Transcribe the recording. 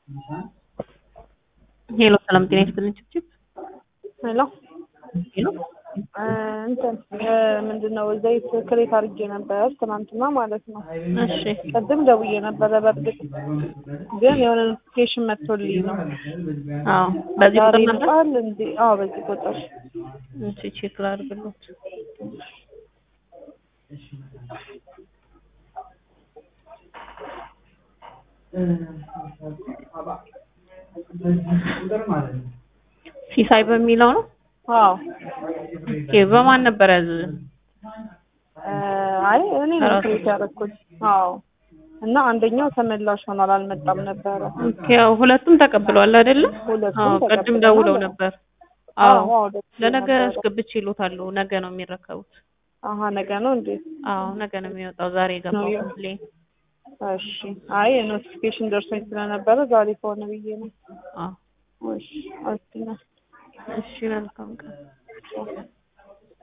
ሄሎ ሰላም ጤና ይስጥልኝ። ችብችብ ሄሎ ሄሎ እንትን ምንድን ነው ዘይት ክሬት አድርጌ ነበር ትናንትና ማለት ነው። እሺ ቅድም ደውዬ ነበረ። በእርግጥ ግን የሆነ ኖቲፊኬሽን መጥቶልኝ ነው። አዎ በዚህ ዛሬ ቁጥር ነበር። ይመጣል እንዴ? አዎ በዚህ ቁጥር እሺ ቼክ ላድርግልዎት። ሲሳይ በሚለው ነው። አዎ ኦኬ በማን ነበር ያዘዘ? እ አይ እኔ ነው ራሱ። ክሬት ያደረኩት። አዎ እና አንደኛው ተመላሽ ሆኗል አልመጣም ነበረ። ኦኬ ያው ሁለቱም ተቀብለዋል አይደለ? ሁለቱም አዎ ቅድም ተቀብለናል። ደውለው ነበር። አዎ አዎ አዎ ደስ ለነገ ነበረ። አስገብቼ ይሎታሉ። ነገ ነው የሚረከቡት። አሀ ነገ ነው እንዴ? አዎ ነገ ነው የሚወጣው። ዛሬ የገባው ነው ኮምፕሌን። እሺ አይ ኖቲፊኬሽን ደርሶኝ ስለነበረ ዛሬ ከሆነ ብዬ ነው። አዎ እሺ አስቲና እሺ መልካም ቀን።